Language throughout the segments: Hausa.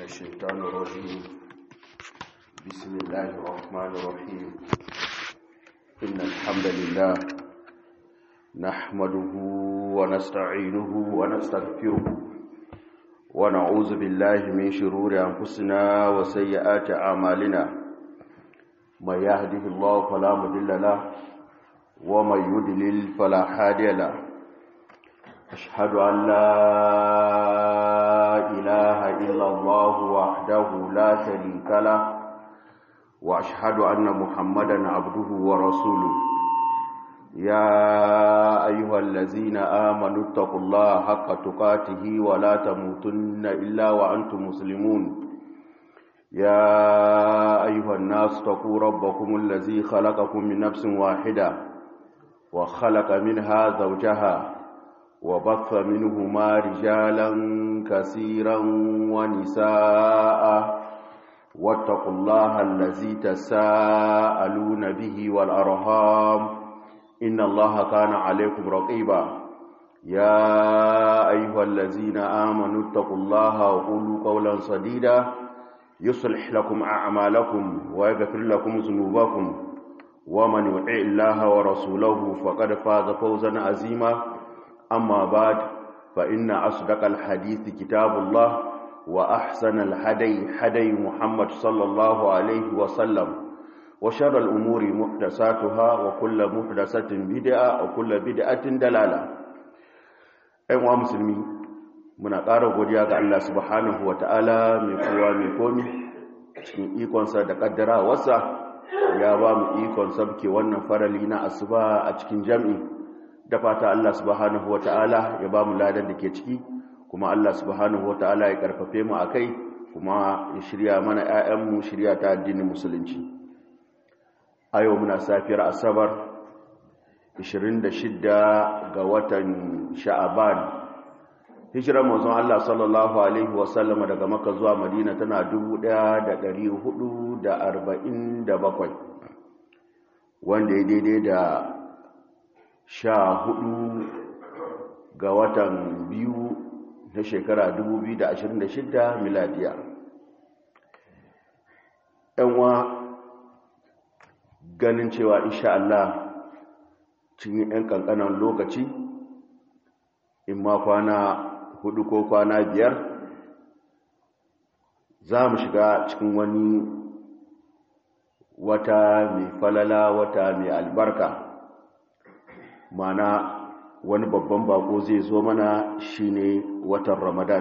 الشيطان الرجيم بسم الله الرحمن الرحيم إن الحمد لله نحمده ونستعينه ونستغفره ونعوذ بالله من شرور أنفسنا وسيئات أعمالنا من يهده الله فلا مضل له ومن يضلل فلا هادي له أشهد أن لا إله إلا الله وحده لا شريك له وأشهد أن محمدا عبده ورسوله يا أيها الذين آمنوا اتقوا الله حق تقاته ولا تموتن إلا وأنتم مسلمون يا أيها الناس اتقوا ربكم الذي خلقكم من نفس واحدة وخلق منها زوجها وبث منهما رجالا كثيرا ونساء واتقوا الله الذي تساءلون به والأرهام إن الله كان عليكم رقيبا يا أيها الذين آمنوا اتقوا الله وقولوا قولا صديدا يصلح لكم أعمالكم ويغفر لكم ذنوبكم ومن يطع الله ورسوله فقد فاز فوزا عظيما أما بعد فإن أصدق الحديث كتاب الله وأحسن الهدي هدي محمد صلى الله عليه وسلم وشر الأمور محدثاتها وكل محدثة بدعة وكل بدعة دلالة أيها مسلمين muna ƙara godiya ga Allah subhanahu wa ta'ala mai kowa mai komi cikin ikonsa da ƙaddarawarsa ya ba mu ikon sabke wannan farali na asuba a cikin jam'i da fata Allah subhanahu wa ta'ala ya ba mu ladan da ke ciki kuma Allah subhanahu wa ta'ala ya karfafe mu a kai kuma ya shirya mana ‘ya'yanmu shirya ta addinin musulunci a yau muna safiyar asabar 26 ga watan sha'aban hijirar mazan Allah sallallahu Alaihi wasallama daga maka zuwa madina tana 1447 wanda ya daidai da sha hudu ga watan biyu na shekara 2026 miladiya yanwa ganin cewa insha Allah cikin 'yan kankanan lokaci in ma kwana hudu ko kwana biyar za mu shiga cikin wani wata mai falala wata mai albarka mana wani babban bako zai zo mana shine watan ramadan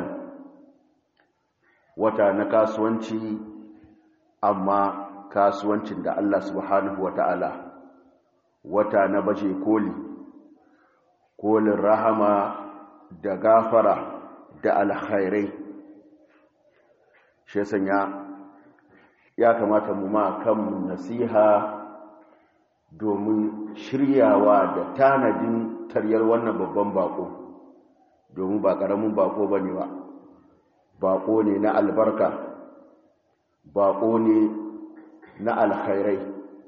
wata na kasuwanci amma kasuwancin da allah subhanahu wa ta'ala wata na baje koli kolin rahama da gafara da alkhairai shi sanya ya kamata mu ma kan nasiha domin shiryawa da tanadin taryar wannan babban bako domin ba ƙaramin bako ba ne ba bako ne na albarka bako ne na alkhairai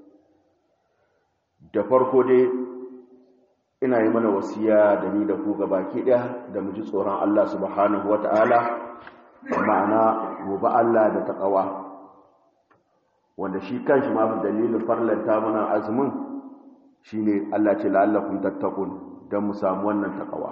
da farko dai ina yi mana wasiya da ni da ku baki ɗaya da mu ji tsoron Allah subhanahu wata'ala ma'ana gobe Allah da taƙawa wanda shi kanshi ma dalilin farlanta mana azumin shine Allah ce la'allakum tattaqun dan mu samu wannan takawa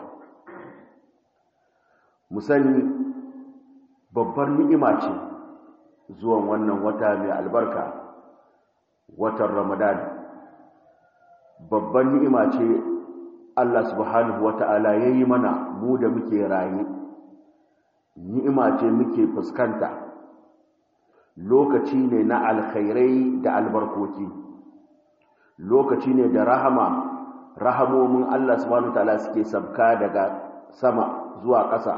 mu sani babbar ni'ima ce zuwan wannan wata mai albarka watan Ramadan babbar ni'ima ce Allah subhanahu wata'ala yayi mana mu da muke raye ni'ima ce muke fuskanta lokaci ne na alkhairai da albarkoki lokaci ne da rahama rahamomin Allah subhanahu wataala suke sabka daga sama zuwa ƙasa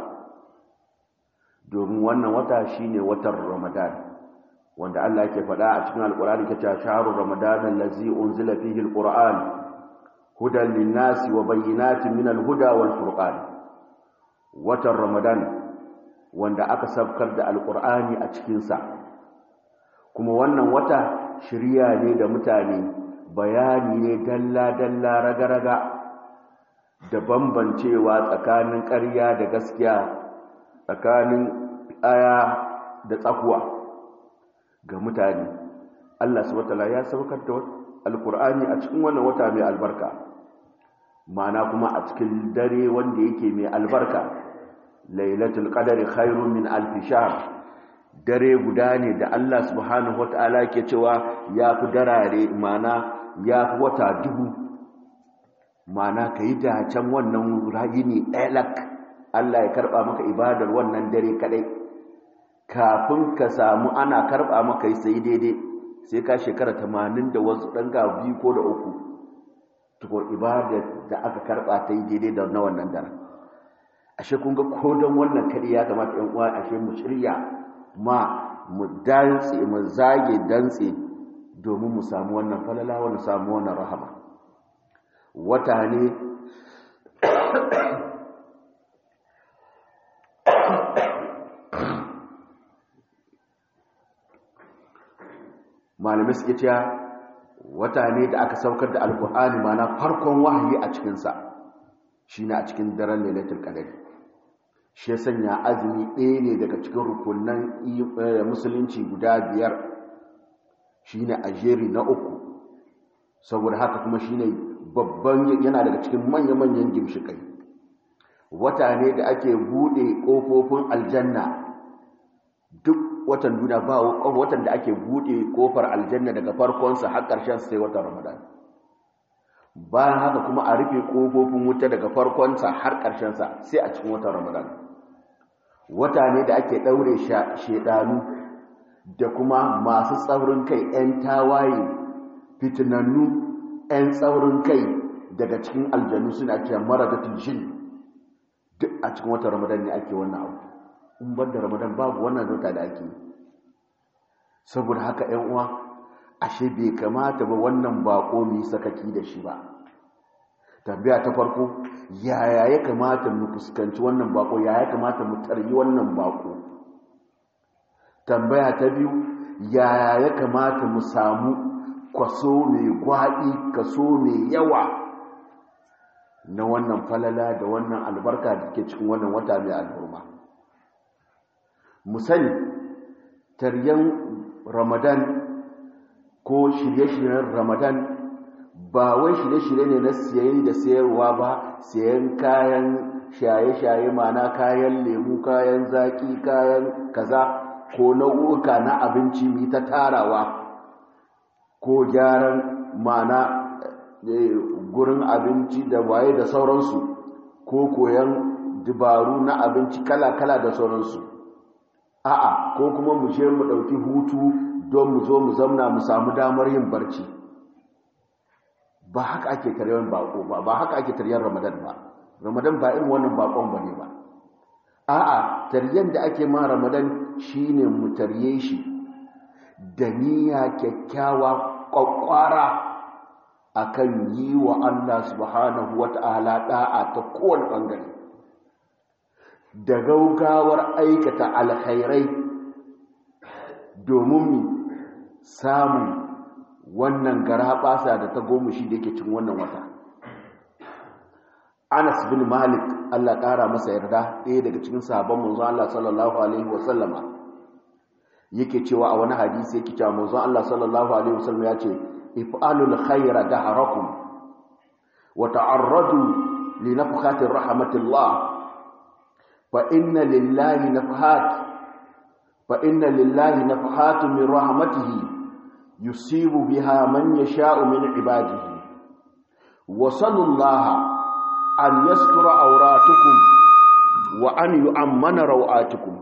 domin wannan wata shine watan Ramadan wanda Allah yake faɗa a cikin Alƙur'ani kace shahru Ramadan allazi unzila fihi alquran hudan lin-nasi wa bayyinatin min al-huda wal-furqan watan Ramadan wanda aka sabkar da alqur'ani a cikin sa kuma wannan wata shirya ne da mutane bayani ne dalla-dalla raga-raga da bambancewa tsakanin ƙarya da gaskiya tsakanin aya da tsakuwa ga mutane Allah subhanahu wataala ya saukar da alkur'ani a cikin wannan wata mai albarka ma'ana kuma a cikin dare wanda yake mai albarka lailatul qadari khairun min alf shahr dare guda ne da Allah subhanahu wataala ke cewa ya fi darare ma'ana ya fi wata dubu ma'ana kai da can wannan rayini ɗaya Allah ya karba maka ibadar wannan dare kadai kafin ka samu ana karba maka sai daidai sai ka shekara tamanin da wasu ɗan ga biyu ko da uku tukun ibadar da aka karɓa ta yi daidai da na wannan daren ashe kun ga ko don wannan kadi ya kamata yan uwa ashe mu shirya ma mu dantse mu zage dantse domin mu samu wannan falala wani samu wannan rahama wata ne malamai suke cewa wata ne da aka saukar da alkur'ani mana farkon wahayi a cikinsa shi ne a cikin daren lailatul qadari shi sanya azumi ɗaya ne daga cikin rukunan musulunci guda biyar shi ne a jeri na uku saboda haka kuma shi ne babban yana daga cikin manya-manyan gimshikai wata ne da ake buɗe ƙofofin aljanna duk watan duniya ba watan da ake bude kofar aljanna daga farkonsa har ƙarshen sai watan ramadan bayan haka kuma a rufe kofofin wuta daga farkonsa har ƙarshensa sai a cikin watan ramadan wata ne da ake ɗaure shedanu da kuma masu tsaurin kai 'yan tawaye fitinannu 'yan tsaurin kai daga cikin aljanu suna cewa maradatul jin duk a cikin watan ramadan ne ake wannan abu in ban da ramadan babu wannan zauta da ake saboda haka yan uwa ashe bai kamata ba wannan bako mu sakaki da shi ba tambaya ta farko yaya ya kamata mu fuskanci wannan bako yaya ya kamata mu taryi wannan bako tambaya ta biyu yaya ya kamata mu samu kwaso mai gwaɗi kaso mai yawa na wannan falala da wannan albarka da ke cikin wannan wata mai alburma mu sani taryan ramadan ko shirye-shiryen ramadan ba wai shirye-shirye ne na siyayi da sayarwa ba siyan kayan shaye-shaye mana kayan lemu kayan zaki kayan kaza ko nau'uka na abinci mai ta tarawa ko gyaran mana gurin abinci da waye da sauransu ko koyan dabaru na abinci kala-kala da sauransu a'a ko kuma mu je mu ɗauki hutu don mu zo mu zamna mu samu damar yin barci ba haka ake taryar bako ba ba haka ake taryar ramadan ba ramadan ba irin wannan bakon ba ne ba a'a taryen da ake ma ramadan shine mu tarye shi da niyya kyakkyawa kwakwara akan yi wa Allah subhanahu wata'ala da'a ta kowane bangare da gaugawar aikata alkhairai domin mu samu wannan garaɓasa da ta goma shi da yake cin wannan wata anas bin malik allah ƙara masa yarda ɗaya daga cikin sabon manzon allah sallallahu alaihi wasallama yake cewa a wani hadisi yake cewa manzon allah sallallahu alaihi wasallam ya ce if'alul khaira daharakum wa ta'arradu li nafkhati rahmatillah fa inna lillahi nafhat fa inna lillahi nafhatun min rahmatihi yusibu biha man yasha'u min ibadihi wa sallallahu an yastura awratukum wa an yu'ammana rawatukum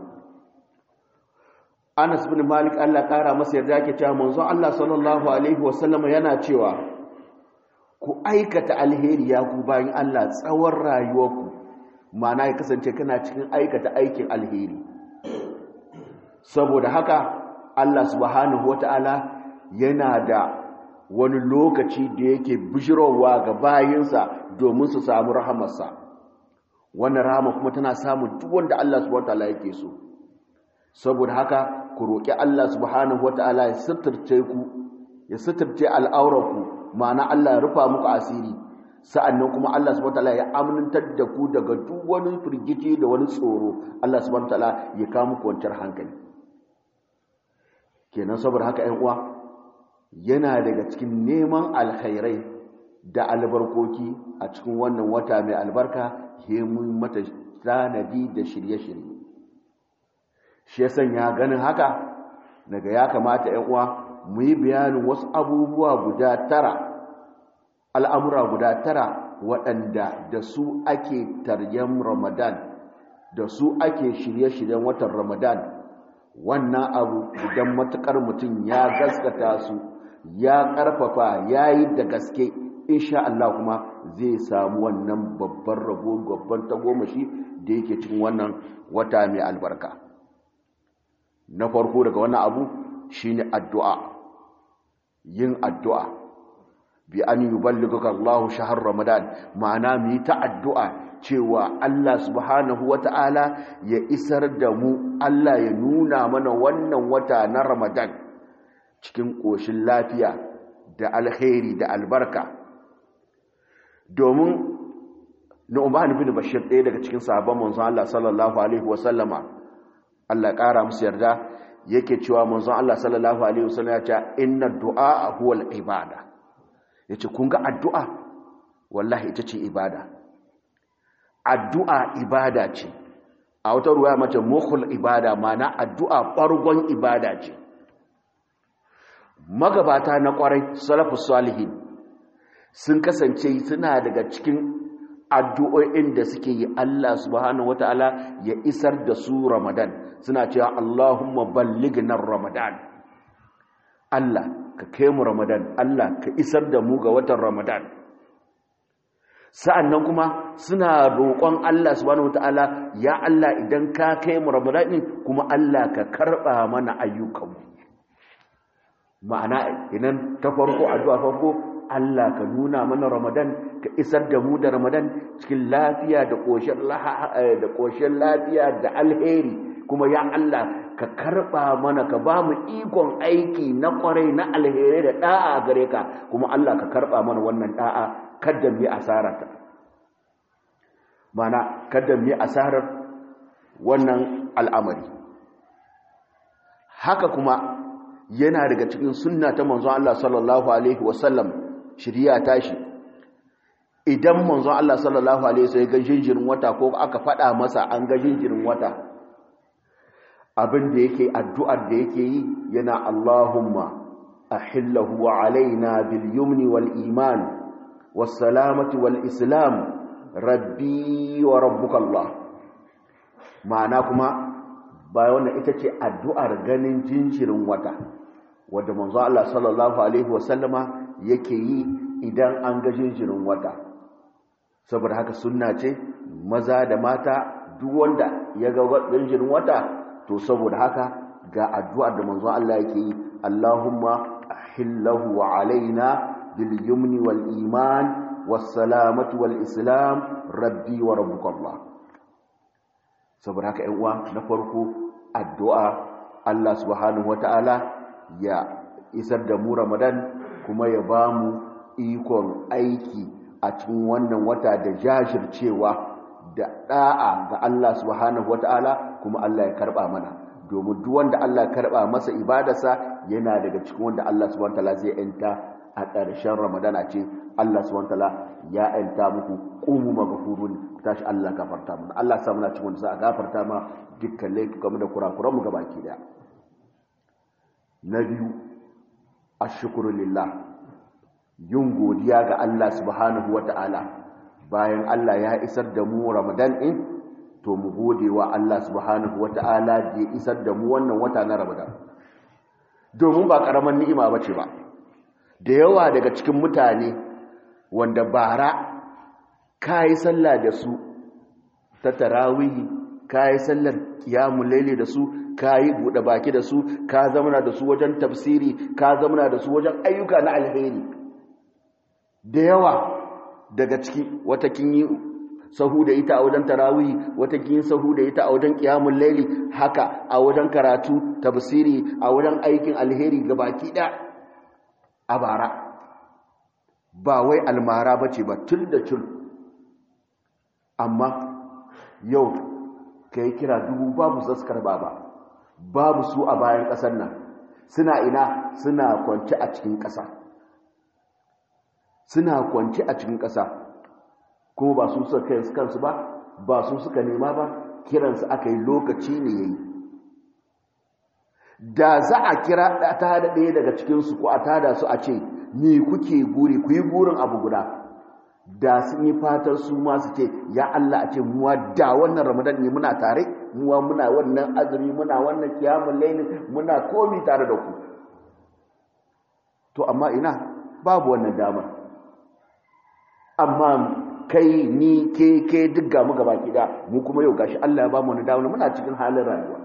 Anas bin Malik Allah kara masa yarda yake cewa manzon Allah sallallahu alaihi wasallam yana cewa ku aikata alheri ya ku bayin Allah tsawon rayuwarku ma'ana ya kasance kana cikin aikata aikin alheri saboda haka Allah subhanahu wataala yana da wani lokaci da yake bishirowa ga bayinsa domin su samu rahamarsa wannan rahama kuma tana samun duk wanda Allah subhanahu wataala yake so saboda haka ku roƙi Allah subhanahu wataala ya suturce ku ya suturce al'aurarku ma'ana Allah ya rufa muku asiri sa'annan kuma Allah subhanahu wataala ya amintar da ku daga duk wani firgici da wani tsoro Allah subhanahu wataala ya kawo muku kwanciyar hankali kenan saboda haka ‘yan uwa yana daga cikin neman alkhairai da albarkoki a cikin wannan wata mai albarka mun mata tanadi da shirye-shirye shi ya sanya ganin haka daga ya kamata ‘yan uwa mu yi bayanin wasu abubuwa guda tara al'amura guda tara waɗanda da su ake taryen ramadan da su ake shirye-shiryen watan ramadan wannan abu idan matuƙar mutum ya gaskata su ya ƙarfafa ya yi da gaske insha Allah kuma zai samu wannan babban rabo babban tagomashi da yake cikin wannan wata mai albarka na farko daga wannan abu shine addu'a yin addu'a bi an yuballighuka Allah shahr ramadan ma'ana mu yi ta addu'a cewa Allah subhanahu wata'ala ya isar da mu Allah ya nuna mana wannan wata na ramadan cikin ƙoshin lafiya da alkhairi da albarka domin Nu'man bin Bashir ɗaya daga cikin sahabban manzon Allah sallallahu alaihi wasallama Allah ƙara musu yarda yake cewa manzon Allah sallallahu alaihi wasallam ya ce inna du'a huwa al-ibada yace kun ga addu'a wallahi ita ce ibada addu'a ibada ce a wata ruwa mace mukhul ibada mana addu'a ɓargon ibada ce magabata na ƙwarai salafus salihin sun kasance suna daga cikin addu'o'in da suke yi Allah subhanahu wata'ala ya isar da su Ramadan suna cewa Allahumma ballighna Ramadan Allah ka kai mu Ramadan Allah ka isar da mu ga watan Ramadan sa'annan kuma suna roƙon Allah subhanahu wata'ala ya Allah idan ka kai mu Ramadan kuma Allah ka karɓa mana ayyukanmu ma'ana idan ta farko addu'a farko Allah ka nuna mana Ramadan ka isar da mu da Ramadan cikin lafiya da ƙoshin da ƙoshin lafiya da alheri kuma ya Allah ka karɓa mana ka ba mu ikon aiki na ƙwarai na alheri da ɗa'a gare ka kuma Allah ka karɓa mana wannan ɗa'a kada mu yi asararta mana kada mu yi asarar wannan al'amari haka kuma yana daga cikin sunna ta manzon Allah sallallahu alaihi wasallam shirya tashi idan manzon Allah sallallahu alaihi wasallam ga jinjirin wata ko aka fada masa an ga jinjirin wata abin da yake addu'ar da yake yi yana Allahumma ahillahu alaina bil yumni wal iman was salamati wal islam rabbi wa rabbuka Allah ma'ana kuma bayan wannan ita ce addu'ar ganin jinjirin wata wadda manzo Allah sallallahu alaihi wasallama yake yi idan an ga jinjirin wata saboda haka sunna ce maza da mata duk wanda ya ga jinjirin wata to saboda haka ga addu'ar da manzo Allah yake yi Allahumma ahillahu alaina bil yumni wal iman was salamati wal islam rabbi wa rabbuka Allah saboda haka ƴan uwa na farko addu'a Allah subhanahu wataala ya isar da mu Ramadan kuma ya ba mu ikon aiki a cikin wannan wata da jajircewa da da'a ga Allah subhanahu wata'ala kuma Allah ya karba mana domin duk wanda Allah ya karba masa ibadarsa yana daga cikin wanda Allah subhanahu wata'ala zai yanta a ƙarshen Ramadan a ce Allah subhanahu wata'ala ya yanta muku qumu maghfurun tashi Allah gafarta mana Allah sa muna cikin wanda za a gafarta ma dukkan laifukan da kurakuran mu gabaki daya na biyu ashkuru lillah yin godiya ga Allah subhanahu wata'ala bayan Allah ya isar da mu Ramadan din to mu gode wa Allah subhanahu wata'ala da ya isar da mu wannan wata na Ramadan domin ba karaman ni'ima bace ba da yawa daga cikin mutane wanda bara kai sallah da su ta tarawih kai sallar qiyamul layli da su ka yi buɗe baki da su ka zamana da su wajen tafsiri ka zamana da su wajen ayyuka na alheri da yawa daga ciki wata kin yi sahu da ita a wajen tarawih wata kin yi sahu da ita a wajen qiyamul layli haka a wajen karatu tafsiri a wajen aikin alheri ga baki da a bara ba wai almara bace ba tun da tun amma yau kai kira dubu babu zaskar baba babu su a bayan ƙasar nan suna ina suna kwanci a cikin ƙasa suna kwanci a cikin ƙasa kuma ba su suka kai kansu ba ba su suka nema ba kiransu aka yi lokaci ne yayi da za a kira ta da ɗaya daga cikinsu ko a tada su a ce me kuke guri ku yi burin abu guda da sun yi fatar su ma su ce ya Allah a ce muwa da wannan ramadan ne muna tare muwa muna wannan azumi muna wannan kiyamun laili muna komi tare da ku to amma ina babu wannan damar amma kai ni ke ke duk ga mu gaba kida mu kuma yau gashi Allah ya ba mu wani damar muna cikin halin rayuwa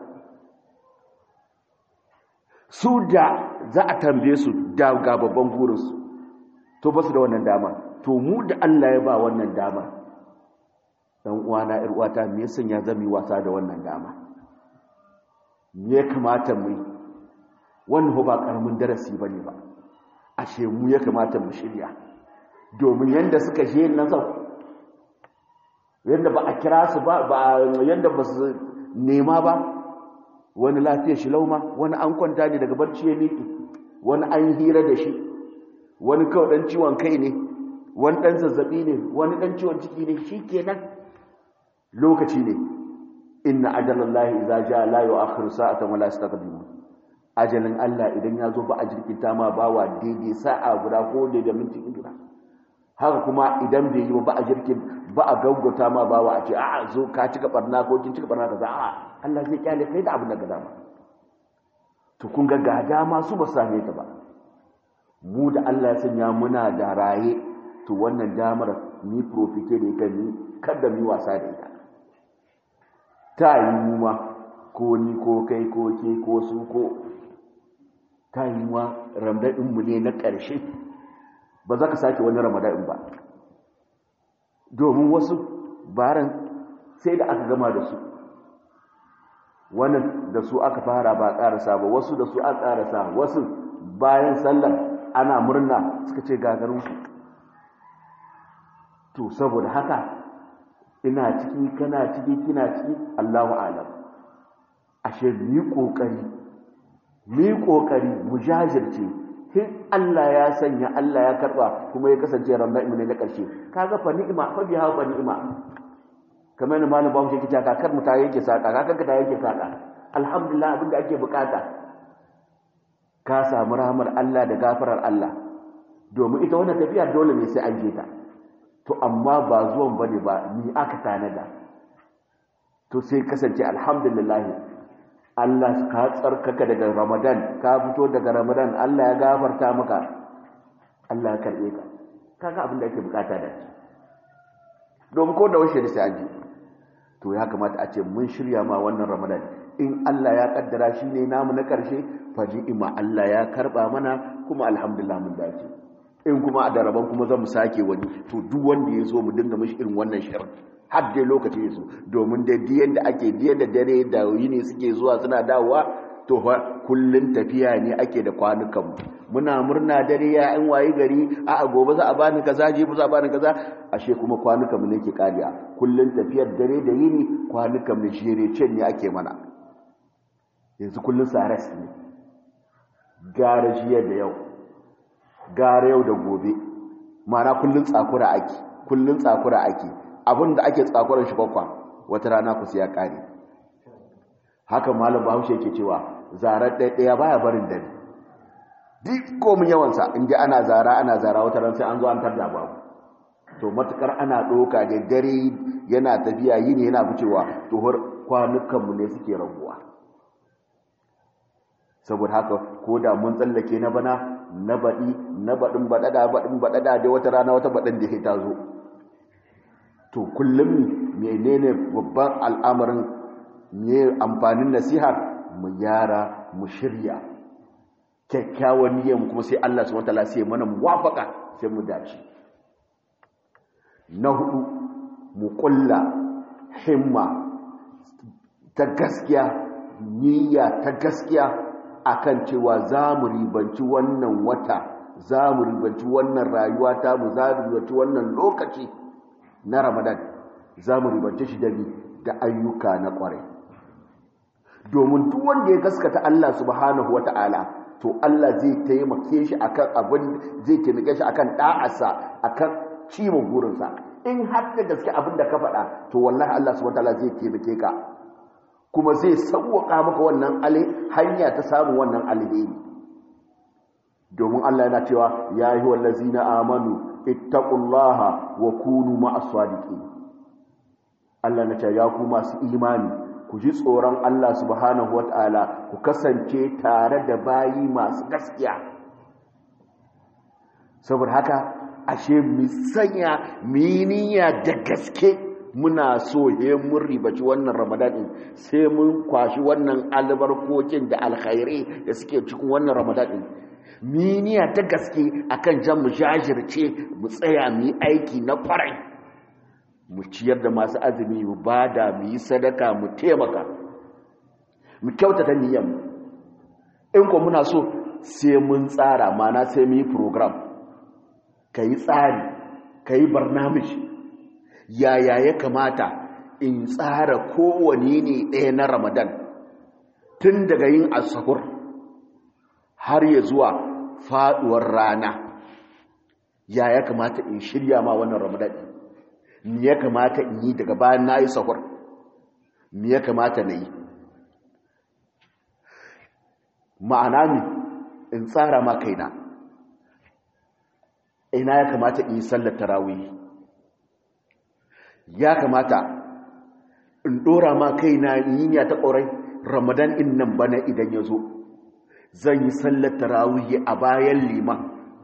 su da za a tambaye su da ga babban burinsu to ba su da wannan dama to mu da Allah ya ba wannan dama dan uwana ir uwata me yasan ya zami wasa da wannan dama me ya kamata mu yi wannan ba karamin darasi bane ba ashe mu ya kamata mu shirya domin yanda suka je nan sau yanda ba a kira su ba ba yanda ba su nema ba wani lafiya shi lauma wani an kwanta ne daga barci ya miƙe wani an hira da shi wani kawai ɗan ciwon kai ne wani ɗan zazzaɓi ne wani ɗan ciwon ciki ne shi kenan lokaci ne inna ajalallahi idza jaa la yu'akhiru sa'atan wa la yastaqdimu ajalin Allah idan ya zo ba a jirkinta ma bawa daidai sa'a guda ko daidai minti guda haka kuma idan bai yi ba a jirkin ba a gaggauta ma bawa a ce a'a zo ka cika barna ko kin cika barna kaza a'a Allah zai kyale kai da abin da ka dama to kun ga ga dama su ba same ta ba mu da Allah ya sanya muna da raye to wannan damar ni profite da ita ni kada mu wasa da ita ta yi mu ma ko ni ko kai ko ke ko su ko ta yi ma ramadan mu ne na ƙarshe ba za ka sake wani ramadan ba domin wasu baran sai da aka gama da su wannan da su aka fara ba ƙarasa ba wasu da su aka ƙarasa wasu bayan sallar ana murna suka ce gagarinsu to saboda haka ina ciki kana ciki kina ciki Allahu alam ashe ni kokari ni kokari mu jajirce hin Allah ya sanya Allah ya karba kuma ya kasance ramadan ne na karshe kaga fa ni'ima fa biha fa ni'ima kamar ne malam bawo yake cewa kakar mu ta yake saka kakar ka ta yake saka alhamdulillah abinda ake bukata ka samu rahmar Allah da gafarar Allah domin ita wannan tafiya dole ne sai an je ta to amma ba zuwan bane ba ni aka tanada to sai kasance alhamdulillah Allah ka tsarkaka daga Ramadan ka fito daga Ramadan Allah ya gafarta maka Allah ya karbe ka kaga abin da ake bukata da shi domin ko da washe da sai aji to ya kamata a ce mun shirya ma wannan Ramadan in Allah ya kaddara shi ne namu na karshe fa ima Allah ya karba mana kuma alhamdulillah mun dace in kuma a daraban kuma za mu sake wani to duk wanda ya zo mu dinga mashi irin wannan shirin har dai lokaci ya zo domin da diyan da ake diyan da dare da yini suke zuwa suna dawowa to fa kullun tafiya ne ake da kwanukan mu muna murna dare ya an wayi gari a a gobe za a bani kaza jibi za a bani kaza ashe kuma kwanukan mu ne ke kariya kullun tafiyar dare da yini kwanukan mu shire ce ne ake mana yanzu kullun saras ne gara jiya da yau gara yau da gobe mana kullun tsakura ake kullun tsakura ake abin da ake tsakuran shi kwakwa wata rana ku ya kare haka malam bahaushe yake cewa zarar ɗaya baya barin dare duk komin yawansa in ji ana zara ana zara wata ran sai an zo an tarda babu to matukar ana ɗoka da dare yana tafiya yi ne yana ficewa to kwanukanmu ne suke rabuwa saboda haka ko da mun tsallake na bana na baɗi na baɗin baɗaɗa baɗin baɗaɗa da wata rana wata baɗin da ta zo to kullum menene babban al'amarin ne amfanin nasiha mu gyara mu shirya kyakkyawan niyyar mu kuma sai Allah subhanahu wataala sai mana muwafaka sai mu dace na hudu mu kulla himma ta gaskiya niyya ta gaskiya akan cewa za mu ribanci wannan wata za mu ribanci wannan rayuwa ta mu za mu ribanci wannan lokaci na ramadan za mu ribanci shi dabi da ayyuka na kwarai domin duk wanda ya gaskata Allah subhanahu wata'ala to Allah zai taimake shi akan abin zai taimake shi akan da'arsa akan cimo burinsa in har da gaske abin da ka faɗa to wallahi Allah subhanahu wataala zai taimake ka kuma zai sauwaka maka wannan hanya ta samun wannan alheri domin Allah yana cewa ya yi wallazina amanu ittaqullaha wa kunu ma'as sadiqin Allah na ce ya ku masu imani ku ji tsoron Allah subhanahu wata'ala ku kasance tare da bayi masu gaskiya saboda haka ashe mu sanya miniya da gaske muna so he mun ribaci wannan ramadan din sai mun kwashi wannan albarkokin da alkhairi da suke cikin wannan ramadan din miniya ta gaske akan jan mu jajirce mu tsaya mu yi aiki na kwarai mu ciyar da masu azumi mu bada mu yi sadaka mu taimaka mu kyautata niyyar mu in ko muna so sai mun tsara mana sai mu yi program ka yi tsari ka yi barnamish yaya ya kamata in tsara kowane ne ɗaya na ramadan tun daga yin asahur har ya zuwa faɗuwar rana ya ya kamata in shirya ma wannan ramadan me ya kamata in yi daga bayan na yi sahur me ya kamata na yi ma'ana ne in tsara ma kaina ina ya kamata in yi sallar tarawih ya kamata in dora ma kaina yinya ta ƙorai ramadan in nan bana idan ya zo zan yi sallar tarawih a bayan liman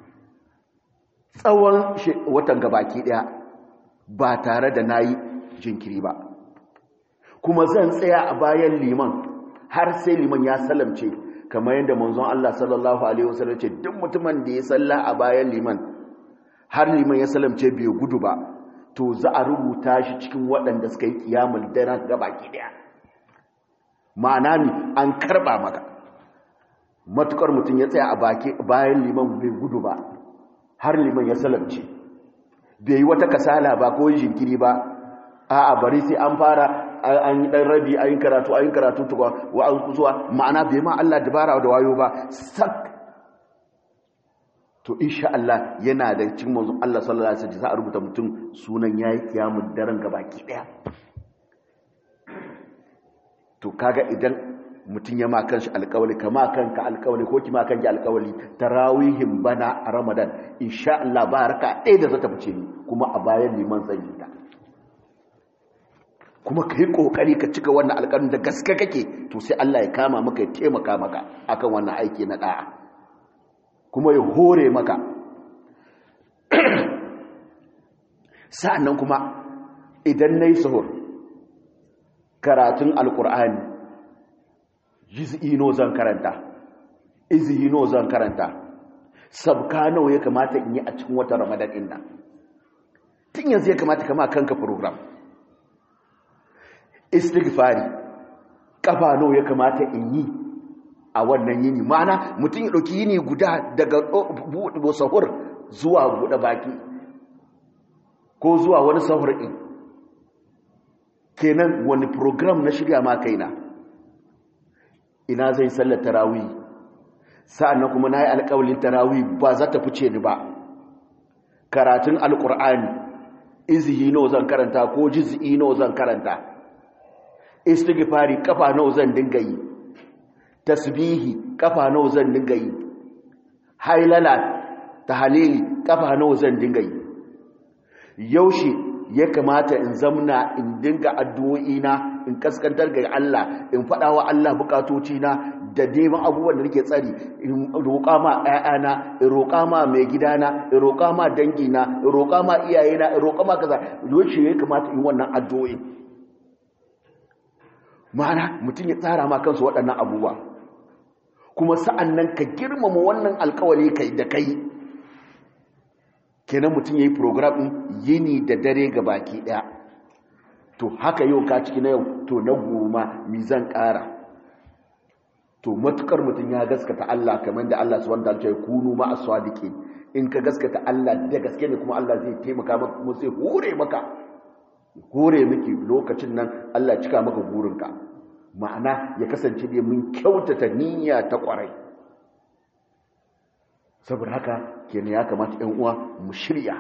tsawon watan gabaki ɗaya ba tare da na yi jinkiri ba kuma zan tsaya a bayan liman har sai liman ya salamce kamar yadda manzon Allah sallallahu alaihi wasallam ce duk mutumin da ya salla a bayan liman har liman ya salamce bai gudu ba to za a rubuta shi cikin waɗanda suka yi kiyamul dare ga baki daya ma'ana ne an karba maka matukar mutum ya tsaya a baki bayan liman bai gudu ba har liman ya salamce bai yi wata kasala ba ko jinkiri ba a'a bari sai an fara an yi dan rabi an yi karatu an yi karatu tukwa wa an kusuwa ma'ana bai ma Allah dabara da wayo ba sak to insha Allah yana da cikin manzon Allah sallallahu alaihi wasallam za a rubuta mutum sunan yayi kiyamun daren gabaki daya to kaga idan mutum ya ma kanshi alƙawali kama kanka alƙawali ko kima kanki alƙawali tarawihin bana a Ramadan insha Allah ba raka ɗaya da zata fice ni kuma a bayan liman zan yi ta kuma kai kokari ka cika wannan alƙawarin da gaske kake to sai Allah ya kama maka ya taimaka maka akan wannan aiki na da'a kuma ya hore maka sa'annan kuma idan nayi sahur karatun alƙur'ani jiz'i no zan karanta izhi no zan karanta sabka nawa ya kamata in yi a cikin wata ramadan din nan tun yanzu ya kamata kama kanka program istighfari kafa nawa ya kamata in yi a wannan yini mana mutum ya dauki yini guda daga buɗe sahur zuwa buɗe baki ko zuwa wani sahur din kenan wani program na shirya ma kaina ina zai sallar tarawih sa'annan kuma nayi alƙawalin tarawih ba za ta fice ni ba karatun alƙur'ani izhi no zan karanta ko juz'i no zan karanta istighfari kafa no zan dinga yi tasbihi kafa no zan dinga yi hailala tahlili kafa no zan dinga yi yaushe ya kamata in zamna in dinga addu'o'ina in kaskantar ga Allah in faɗa wa Allah bukatocina da neman abubuwan da nake tsari in roƙa ma ƴaƴana in roƙa ma mai gidana in roƙa ma dangina in roƙa ma iyayena in roƙa ma kaza yaushe ya kamata in wannan addu'o'i ma'ana mutum ya tsara ma kansu waɗannan abubuwa kuma sa'an nan ka girmama wannan alkawali kai da kai kenan mutum ya yi program ɗin yini da dare ga baki ɗaya to haka yau ka ciki na yau to na goma mi zan ƙara to matukar mutum ya gaskata Allah kamar da Allah su wanda alce kunu ma aswadiki in ka gaskata Allah da gaske ne kuma Allah zai taimaka maka kuma zai hore maka hore miki lokacin nan Allah cika maka burinka ma'ana ya kasance ne mun kyautata niyya ta kwarai saboda haka kenan ya kamata ‘yan uwa mu shirya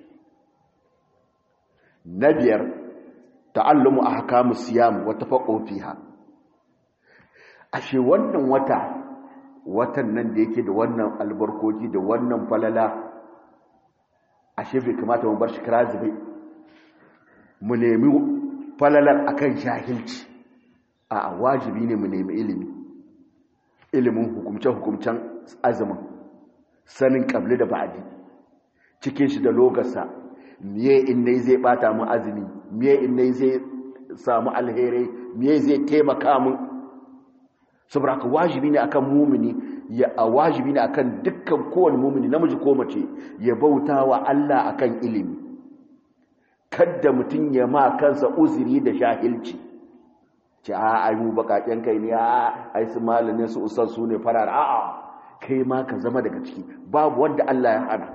na biyar ta'allumu a haka mu siyamu wata faƙo fiha ashe wannan wata watan nan da yake da wannan albarkoki da wannan falala ashe bai kamata mu bar shi kira zube mu nemi falalar akan jahilci a wajibi ne mu nemi ilimi ilimin hukumce-hukumcen azumin sanin kabli da ba'adi cikin shi da logarsa miye innai zai bata mu azumi miye innai zai samu alherai miye zai taimaka mu saboda ka wajibi ne akan mumini ya a wajibi ne akan dukkan kowane mumini namiji ko mace ya bauta wa Allah akan ilimi kadda mutum ya ma kansa uzuri da shahilci ce a ai mu bakaken kai ne a ai su malamin su usan su ne farar a'a kai ma ka zama daga ciki babu wanda Allah ya hana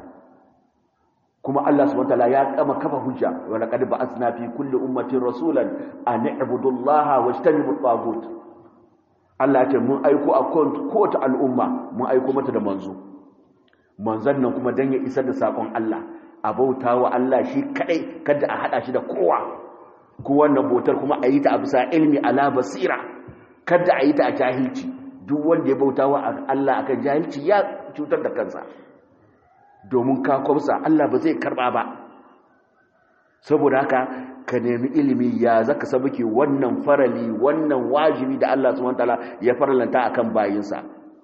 kuma Allah subhanahu wataala ya kama kafa hujja wa laqad ba'athna fi kulli ummatin rasulan an i'budu Allah wajtanibu at-taghut Allah ce mun aiko a kowace al'umma mun aiko mata da manzo manzon nan kuma dan ya isar da sakon Allah a bautawa Allah shi kadai kada a hada shi da kowa ko wannan bautar kuma a yi ta a bisa ilmi ala basira kada a yi ta a jahilci duk wanda ya bautawa Allah akan jahilci ya cutar da kansa domin ka kwamsa Allah ba zai karba ba saboda haka ka nemi ilimi ya zaka sabuke wannan farali wannan wajibi da Allah subhanahu wataala ya faralanta akan bayinsa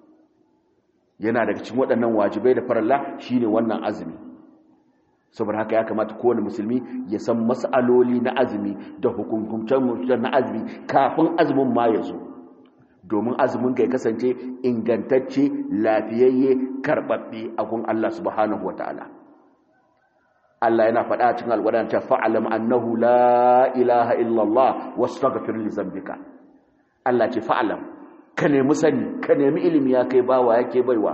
yana daga cikin waɗannan wajibai da faralla shine wannan azumi saboda haka ya kamata kowane musulmi ya san mas'aloli na azumi da hukuncin na azumi kafin azumin ma ya zo domin azumin ka ya kasance ingantacce lafiyayye karɓaɓɓe a gun Allah subhanahu wataala Allah yana faɗa cikin alƙur'ani ta fa'alam annahu la ilaha illallah wastaghfir li zambika Allah ce fa'alam ka nemi sani ka nemi ilimi ya kai bawa yake baiwa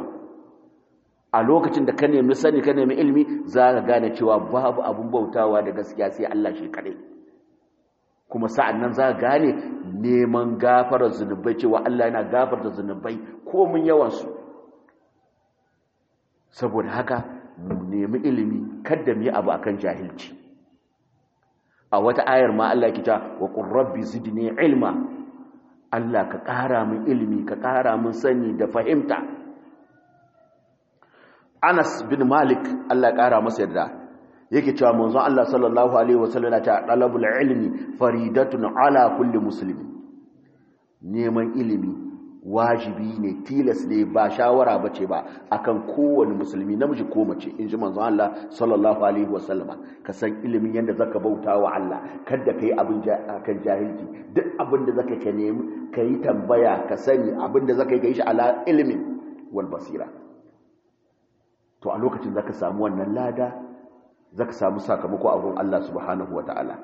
a lokacin da ka nemi sani ka nemi ilimi za ka gane cewa babu abun bautawa da gaskiya sai Allah shi kaɗai kuma sa'an nan za ka gane neman gafarar zunubai cewa Allah yana gafarta zunubai komin yawansu saboda haka mu nemi ilimi kada mu yi abu akan jahilci a wata ayar ma Allah ya kita wa qur rabbi zidni ilma Allah ka ƙara min ilimi ka ƙara min sani da fahimta Anas bin Malik Allah ya ƙara masa yarda yake cewa manzon Allah sallallahu alaihi wasallam ta talabul ilmi faridatun ala kulli muslimin neman ilimi wajibi ne tilas ne ba shawara bace ba akan kowane musulmi namiji ko mace inji manzon Allah sallallahu alaihi wasallam ka san ilimin yanda zaka bauta wa Allah kada kai abin akan jahilci duk abin da zaka ka nemi kai tambaya ka sani abin da zaka yi shi ala ilimin wal basira to a lokacin zaka samu wannan lada zaka samu sakamako a gurin Allah subhanahu wataala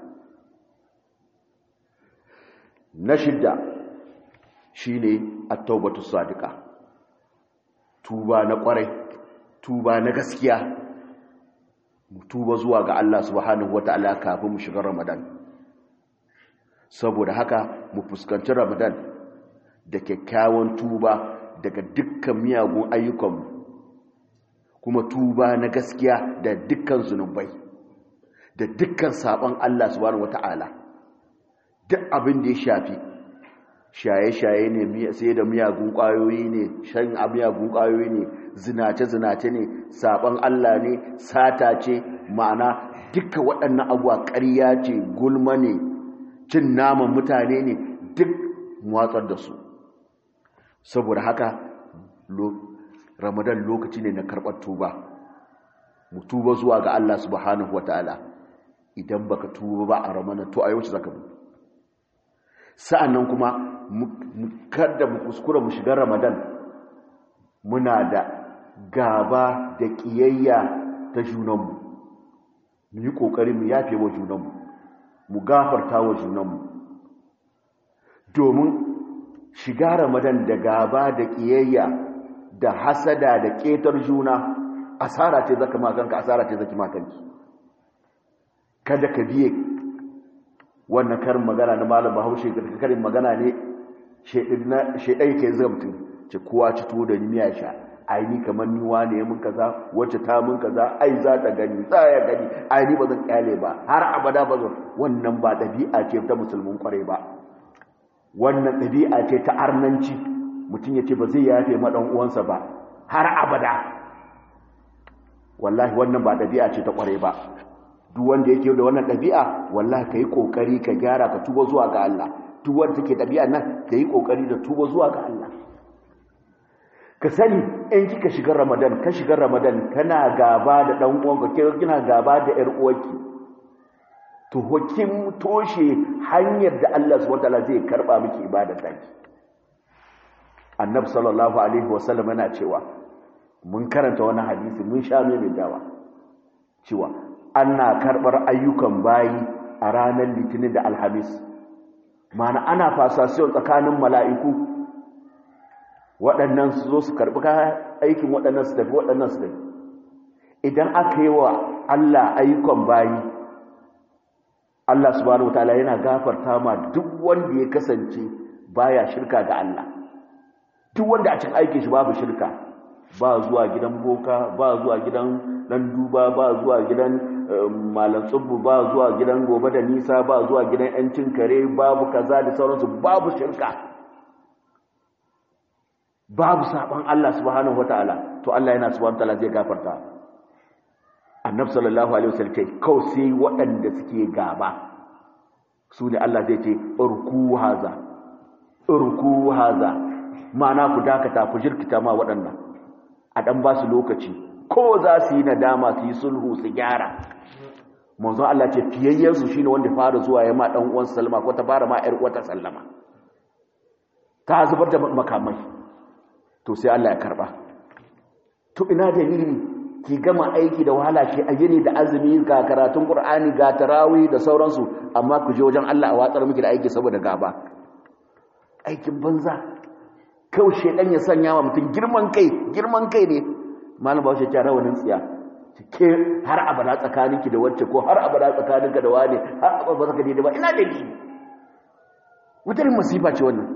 na shidda shine at-taubatu sadiqa tuba na kwarai tuba na gaskiya mu tuba zuwa ga Allah subhanahu wataala kafin mu shiga Ramadan saboda haka mu fuskanci Ramadan da kyakkyawan tuba daga dukkan miyagun ayyukanmu kuma tuba na gaskiya da dukkan zunubai da dukkan sabon Allah subhanahu wata'ala duk abin da ya shafi shaye-shaye ne sai da miyagun ƙwayoyi ne shan miyagun ƙwayoyi ne zinace-zinace ne sabon Allah ne sata ce ma'ana dukkan waɗannan abuwa ƙarya ce gulma ne cin naman mutane ne duk watsar da su saboda haka ramadan lokaci ne na karɓar tuba mu tuba zuwa ga Allah subhanahu wataala idan baka tuba ba a ramadan to a yau zaka bu sa'annan kuma kada mu kuskura mu shiga ramadan muna da gaba da kiyayya ta junanmu mu yi kokari mu yafe wa junanmu mu gafarta wa junanmu domin shiga ramadan da gaba da kiyayya da hasada da ketar juna asara ce zaka makanka asara ce zaki makanki kada ka biye wannan karin magana na malam bahaushe karin magana ne shedai ke zamtun ce kowa ci tuwo da miya sha ai ni kamar ni wane mun kaza wacce ta mun kaza ai za ta gani za ya gani ai ni ba zan kyale ba har abada ba zan wannan ba ɗabi'a ce ta musulmin kwarai ba wannan ɗabi'a ce ta arnanci mutum ya ce ba zai yafe ma ɗan uwansa ba har abada wallahi wannan ba ɗabi'a ce ta kwarai ba duk wanda yake da wannan ɗabi'a wallahi ka yi ƙoƙari ka gyara ka tuba zuwa ga Allah duk wanda take ɗabi'a nan ka yi ƙoƙari da tuba zuwa ga Allah ka sani in kika shiga ramadan ka shiga ramadan kana gaba da ɗan uwanka kina gaba da ƴar uwarki to hukin toshe hanyar da Allah subhanahu wataala zai karba miki ibadar taki annabi sallallahu alaihi wasallam yana cewa mun karanta wani hadisi mun sha mai dawa cewa ana karbar ayyukan bayi a ranar litinin da alhamis mana ana fasasiyon tsakanin mala'iku waɗannan su zo su karɓi aikin waɗannan su tafi waɗannan su tafi idan aka yi wa Allah ayyukan bayi Allah subhanahu wataala yana gafarta ma duk wanda ya kasance baya shirka ga Allah duk wanda a cikin aikin shi babu shirka ba zuwa gidan boka ba zuwa gidan dan duba ba zuwa gidan malam tsubbu ba zuwa gidan gobe da nisa ba zuwa gidan yancin kare babu kaza da sauransu babu shirka babu saban Allah subhanahu wataala to Allah yana subhanahu wataala zai gafarta annabi sallallahu alaihi wasallam ce kawai sai waɗanda suke gaba su ne Allah zai ce urku haza urku haza ma'ana ku dakata ku jirkita ma waɗannan a dan ba su lokaci ko za su yi nadama su yi sulhu su gyara manzo Allah ce fiyayyen su shine wanda fara zuwa ya ma dan uwan sallama ko ta fara ma yar uwata sallama ta zubar da makamai to sai Allah ya karba to ina dalili ki gama aiki da wahala ki a yini da azumi ga karatun qur'ani ga tarawih da sauransu amma ku je wajen Allah a watsar miki da aiki saboda gaba aikin banza kawai shedan ya sanya wa mutum girman kai girman kai ne malam bawo shi rawanin tsiya ke har abada tsakaninki da wacce ko har abada tsakaninka da wani har abada ba zaka daidai ba ina dalili wutar masifa ce wannan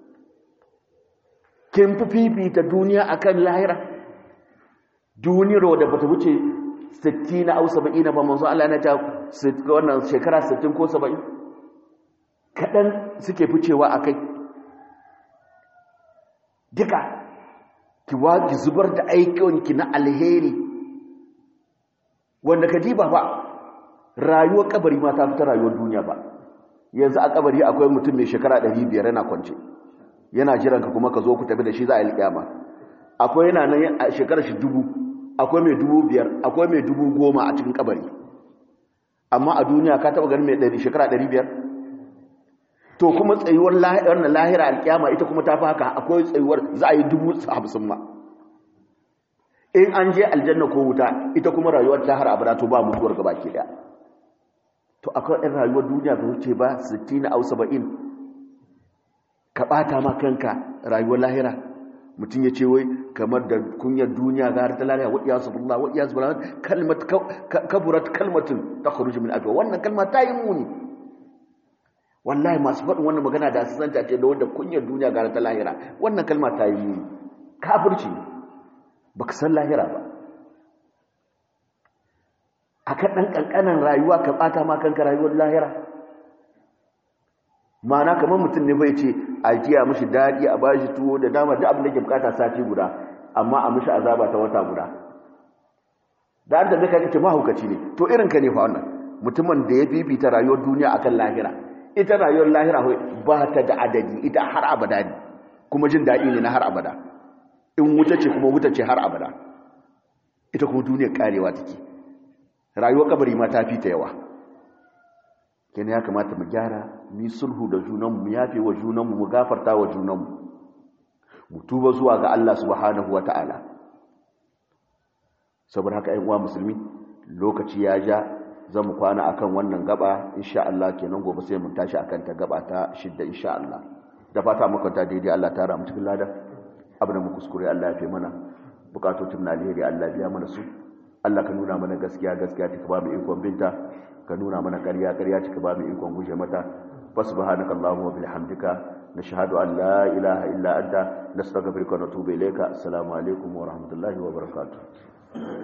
kin fi fifita duniya akan lahira duniyar wadda bata wuce 60 na au 70 ba manzo Allah yana ta wannan shekara 60 ko 70 kadan suke ficewa akai duka ki waji zubar da aikinki na alheri wanda ka diba ba rayuwar kabari ma ta fita rayuwar duniya ba yanzu a kabari akwai mutum mai shekara 500 yana kwance yana jiran ka kuma ka zo ku tafi da shi za a yi kiyama akwai yana nan a shekarar shi dubu akwai mai dubu biyar akwai mai dubu goma a cikin kabari amma a duniya ka taba ganin mai ɗari shekara ɗari biyar to kuma tsayuwar wannan lahira alkiyama ita kuma ta fi haka akwai tsayuwar za a yi dubu hamsin ma in an je aljanna ko wuta ita kuma rayuwar ta har abada to ba mutuwar gaba ke daya to akwai ɗan rayuwar duniya ba wuce ba 60 au 70 ka ɓata ma kanka rayuwar lahira mutum ya ce wai kamar da kunyar duniya ga har ta lahira wa iyasu billah wa iyasu billah kalmat kaburat kalmatun takhruju min afwa wannan kalma ta yi muni wallahi masu faɗin wannan magana da su santa ce da wanda kunyar duniya ga har ta lahira wannan kalma ta yi muni kafirci ne baka san lahira ba aka ɗan ƙanƙanan rayuwa ka ɓata ma kanka rayuwar lahira mana kamar mutum ne bai ce a jiya mishi daɗi a bashi tuwo da dama da abin da ke bukata sati guda amma a mishi azaba ta wata guda da an da zai kai kace mahaukaci ne to irin ka ne fa wannan mutumin da ya fifita rayuwar duniya akan lahira ita rayuwar lahira ba ta da adadi ita har abada ne kuma jin daɗi ne na har abada in wuta ce kuma wuta ce har abada ita kuma duniyar karewa take rayuwar kabari ma ta fi ta yawa kenan ya kamata mu gyara mu sulhu da junanmu mu yafe wa junanmu mu gafarta wa junanmu mu tuba zuwa ga Allah subhanahu wata'ala saboda haka ayyuka musulmi lokaci ya ja za mu kwana akan wannan gaba insha Allah kenan gobe sai mu tashi akan ta gaba ta shidda insha Allah da fata muka ta daidai Allah ta ramu cikin lada abin da mu kuskure Allah ya fi mana bukatotun na alheri Allah biya mana su Allah ka nuna mana gaskiya gaskiya ta ba mu ikon binta ka nuna mana ƙarya ƙarya ta ba mu ikon guje mata fa subhanakallahumma wa bihamdika nashhadu an la ilaha illa anta nastaghfiruka wa natubu ilayka assalamu alaikum wa rahmatullahi wa barakatuh